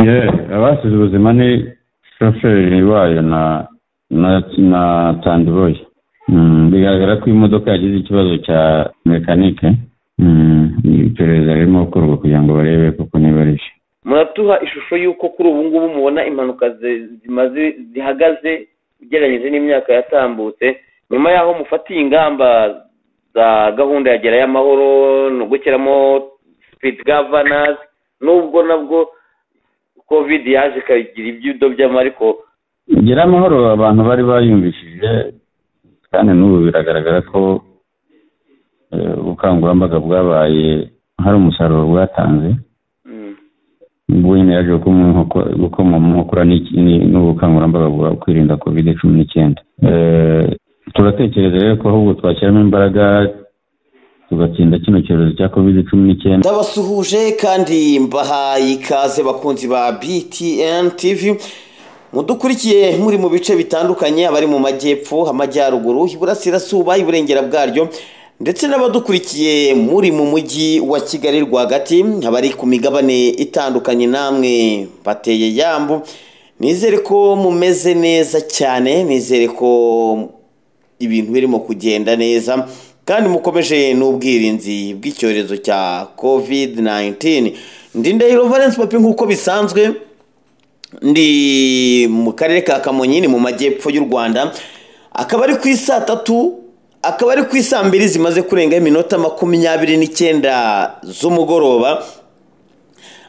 ye abasize ubuzima ni shoferi wayo na na na tandiboyi bigaragara ko imodoka yagize ikibazo cya mekanike iperereza ririmo gukorwa kugira ngo barebe koko niba ari cyo muratuha ishusho y'uko kuri ubu ngubu mubona impanuka zi- zimaze zihagaze ugereranyije n'imyaka yatambutse nyuma y'aho mufatiye ingamba za gahunda ya gerayo amahoro no gushyiramo sipidi gavanazi nubwo nabwo kovidi yaje ikagira iby'idobyo ariko gira amahoro abantu bari bayumvishije kandi n'ubu biragaragara ko eh, ubukangurambaga bwabaye hari umusaruro bwatanze mm, ubwo nyine yaje gukomo- gukoma mu nkokora n'iki- ni- n'ubukangurambaga bwa kwirinda kovide cumi n'icyenda Eh, turatekereza rero ko ahubwo twashyiramo imbaraga tugatsinda kino cyorezo cya kovide cumi n'icyenda ndabasuhuje kandi mbahaye ikaze bakunzi ba btn tv mudukurikiye muri mu bice bitandukanye abari mu majyepfo amajyaruguru iburasirazuba iburengera bwaryo ndetse n'abadukurikiye muri mu mujyi wa kigali rwagati abari ku migabane itandukanye namwe bateye yambu nizere ko mumeze neza cyane nizere ko ibintu birimo kugenda neza kandi mukomeje n'ubwirinzi bw'icyorezo cya covid 19 ndi ndahiro valence papi nk'uko bisanzwe ndi mu karere ka kamonyi ni mu majyepfo y'u rwanda akaba ari ku isaa tatu akaba ari ku isaa mbiri zimaze kurenga iminota makumyabiri n'icyenda z'umugoroba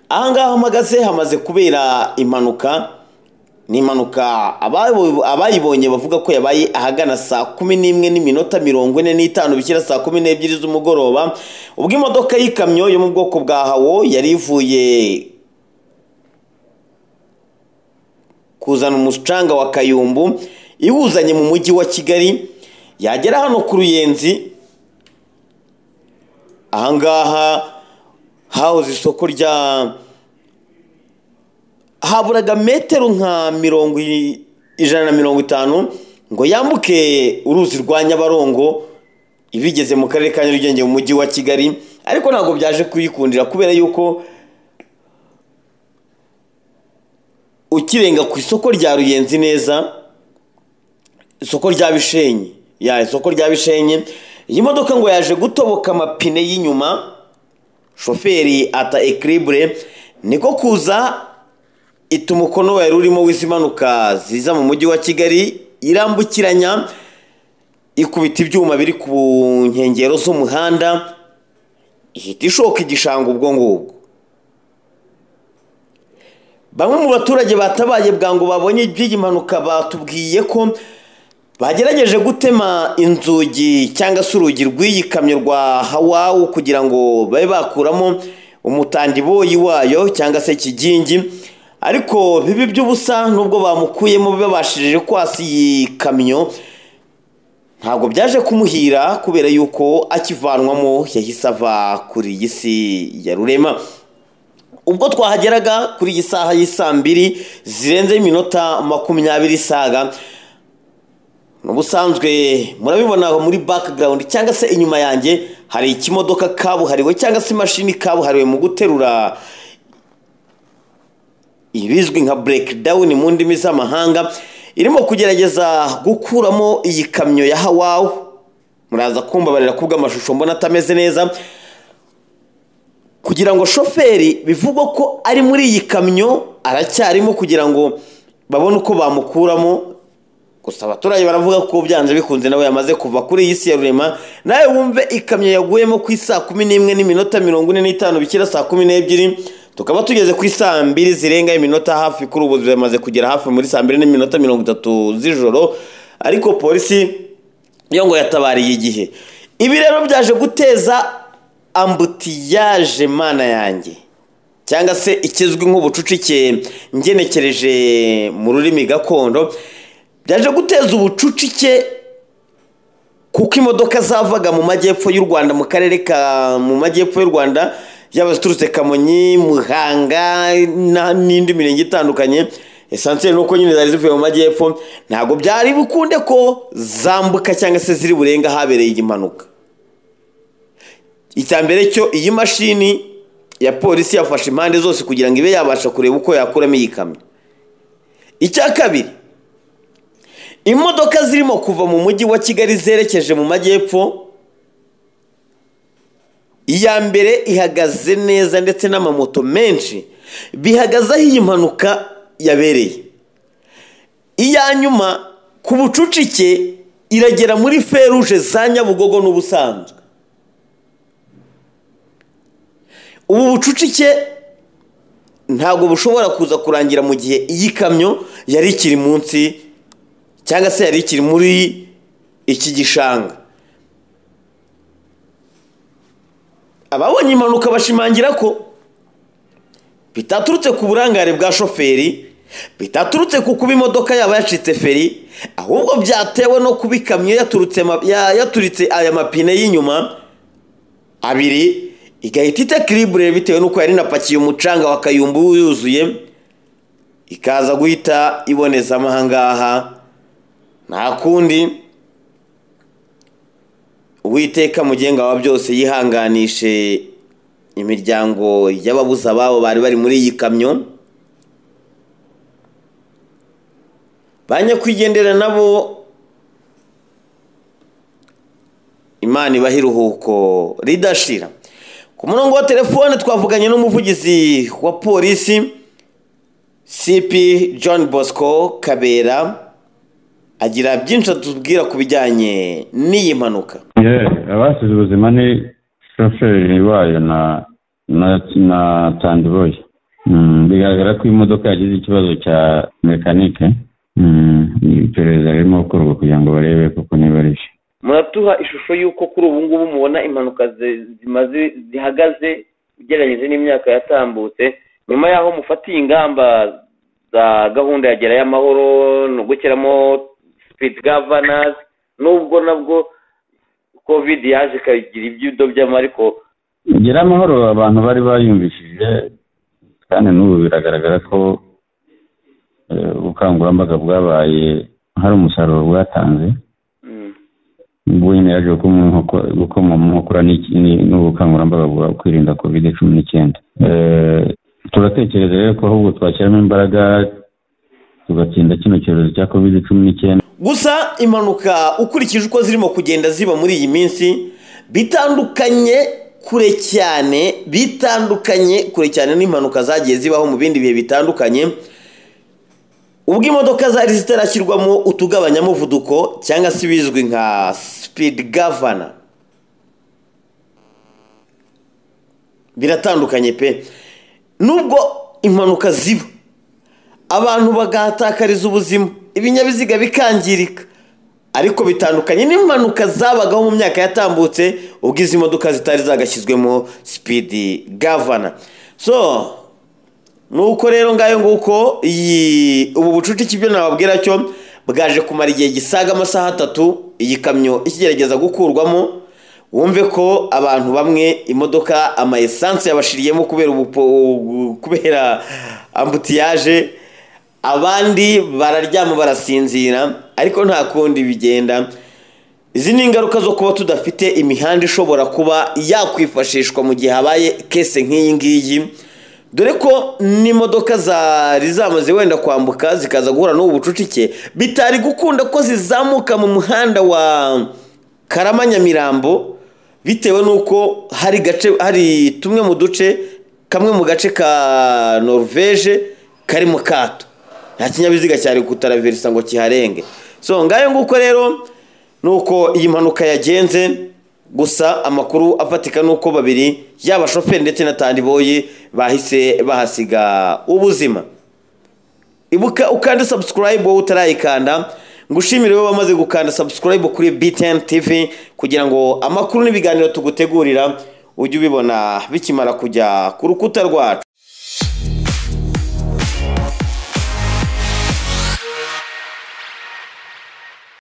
ahangaha mpagaze hamaze kubera impanuka ni impanuka abayo- abayibonye bavuga ko yabaye ahagana saa kumi n'imwe n'iminota mirongo ine n'itanu bishyira saa kumi n'ebyiri z'umugoroba ubwo imodoka y'ikamyo yo mu bwoko bwa hawo yari ivuye kuzana umucanga wa kayumbu iwuzanye mu mujyi wa kigali yagera hano ku ruyenzi ahangaha hahoze isoko rya haburaga metero nka mirongo i- ijana na mirongo itanu ngo yambuke uruzi rwa nyabarongo ibigeze mu karere ka nyarugenge mu mujyi wa kigali ariko ntabwo byaje kuyikundira kubera yuko ukirenga ku isoko rya ruyenzi neza isoko rya bishenyi ya isoko rya bishenyi iyi modoka ngo yaje gutoboka amapine y'inyuma shoferi ata ekiribure niko kuza ita umukono wari urimo w'izi impanuka ziza mu mujyi wa kigali irambukiranya ikubita ibyuma biri ku nkengero z'umuhanda ihita ishoka igishanga ubwo ngubwo bamwe mu baturage batabaye bwangu babonye iby'iyi mpanuka batubwiye ko bagerageje gutema inzugi cyangwa se urugi rw'iyi kamyo rwa hawawu kugira ngo babe bakuramo umutandiboyi wayo cyangwa se ikigingi ariko bibi by'ubusa nubwo bamukuyemo babashije kwasa iyi kamyo ntabwo byaje kumuhira kubera yuko akivanwamo yahise ava kuri iyi si ya rurema ubwo twahageraga kuri iyi saha y'isaa mbiri zirenze iminota makumyabiri isaga ni ubusanzwe murabibona aho muri background cyangwa se inyuma yanjye hari ikimodoka kabuhariwe cyangwa se imashini kabuhariwe mu guterura ibizwi nka breakdown mu ndimi z'amahanga irimo kugerageza gukuramo iyi kamyo ya hawawu muraza kumbabarira ku bw'amashusho mbona atameze neza kugira ngo shoferi bivugwa ko ari muri iyi kamyo aracyarimo kugira ngo babone uko bamukuramo gusa abaturage baravuga ko byanze bikunze nawe yamaze kuva kuri iyi si ya rurema nawe wumve ikamyo yaguyemo ku isaa kumi n'imwe n'iminota mirongo ine n'itanu bikira saa kumi n'ebyiri tukaba tugeze ku isaa mbiri zirenga iminota hafi kuri ubu zimaze kugera hafi muri saa mbiri n'iminota mirongo itatu z'ijoro ariko polisi yo ngo yatabariye igihe ibi rero byaje guteza ambutiyaje mana yanjye cyangwa se ikizwi nk'ubucucike ngenekereje mu rurimi gakondo byaje guteza ubucucike kuko imodoka zavaga mu majyepfo y'u rwanda mu karere ka mu majyepfo y'u rwanda yaba ziturutse kamonyi muhanga na- n'indi mirenge itandukanye esansiyeli ni uko nyine zari zivuye mu majyepfo ntabwo byari bukunde ko zambuka cyangwa se ziri burenga ahabereye iyi mpanuka icya mbere cyo iyi mashini ya polisi yafashe impande zose kugira ngo ibe yabasha kureba uko yakuramo iyi kamyo icya kabiri imodoka zirimo kuva mu mujyi wa kigali zerekeje mu majyepfo iya mbere ihagaze neza ndetse n'amamoto menshi bihagaze aho iyi mpanuka yabereye iya nyuma ku bucucike iragera muri feruje za nyabugogo n'ubusanzwe ubu bucucike ntabwo bushobora kuza kurangira mu gihe iyi kamyo yari ikiri munsi cyangwa se yari ikiri muri iki gishanga ababonye impanuka bashimangira ko bitaturutse ku burangare bwa shoferi bitaturutse ku kuba imodoka yaba yacitse feri ahubwo byatewe no kuba ikamyo yaturutse ma- ya- yaturitse aya mapine y'inyuma abiri igahita itekiribure bitewe n'uko yari inapakiye umucanga wa kayumbu yuzuye ikaza guhita ibonezamo aha ngaha nta kundi uwiteka mugenga wa byose yihanganishe imiryango y'ababuze ababo bari bari muri iyi kamyo ba nyakwigendera nabo imana ibaha iruhuko ridashira ku murongo wa telefone twavuganye n'umuvugizi wa polisi cp john bosco kabera agira byinshi atubwira ku bijyanye n'iyi mpanuka yewe abasize ubuzima ni shoferi wayo na na na tandiboyi bigaragara ko imodoka yagize ikibazo cya mekanike Mm, iperereza ririmo gukorwa kugira ngo barebe koko niba ari byo muratuha ishusho y'uko kuri ubu ngubu mubona impanuka zi- zimaze zihagaze ugereranyije n'imyaka yatambutse nyuma y'aho mufatiye ingamba za gahunda ya gerayo amahoro no gushyiramo speed governors nubwo nabwo covid yaje ikagira ibyudo byama ariko gira amahoro abantu bari bayumvishije kandi n'ubu biragaragara ko eh, ubukangurambaga bwabaye hari umusaruro bwatanze mm, ubwo nyine yaje gukoma mu nkokora- gukoma mu nkokora n'iki- ni- n'ubukangurambaga bwa kwirinda kovide cumi n'icyenda Eh, turatekereza rero ko ahubwo twashyiramo imbaraga tugatsinda kino cyorezo cya kovide cumi n'icyenda gusa impanuka ukurikije uko zirimo kugenda ziba muri iyi minsi bitandukanye kure cyane bitandukanye kure cyane n'impanuka zagiye zibaho mu bindi bihe bitandukanye ubwo imodoka zari zitarashyirwamo utugabanyamuvuduko cyangwa se ibizwi nka sipidi gavana biratandukanye pe nubwo impanuka ziba abantu bagahatakariza ubuzima ibinyabiziga bikangirika ariko bitandukanye n'impanuka zabagaho mu myaka yatambutse ubwo izi modoka zitari zagashyizwemo sipidi gavana so nuko rero ngayo nguko iyi ubu bucucike ibyo nababwira cyo bwaje kumara igihe gisaga amasaha atatu iyi kamyo ikigerageza gukurwamo wumve ko abantu bamwe imodoka ama essence yabashiriyemo kubera ubupo, ubu- kubera ambutiyaje abandi bararyama barasinzira ariko nta kundi bigenda izi ni ingaruka zo kuba tudafite imihanda ishobora kuba yakwifashishwa mu gihe habaye kese nk'iyi ngiyi dore ko n'imodoka zari zamaze wenda kwambuka zikaza guhura n'ubu bucucike bitari gukunda ko zizamuka mu muhanda wa karama nyamirambo bitewe n'uko hari gace hari tumwe mu duce kamwe mu gace ka norvege kari mu kato nta kinyabiziga cyari kutaraverisa ngo kiharenge so ngayo nguko rero ni uko iyi mpanuka yagenze gusa amakuru afatika ni uko babiri yaba shoferi ndetse na tandiboyi bahise bahasiga ubuzima ibuka ukande subscribe wowe utarayikanda ngushimire wowe wamaze gukanda subscribe kuri BTN TV kugira ngo amakuru n'ibiganiro tugutegurira ujye ubibona bikimara kujya ku rukuta rwacu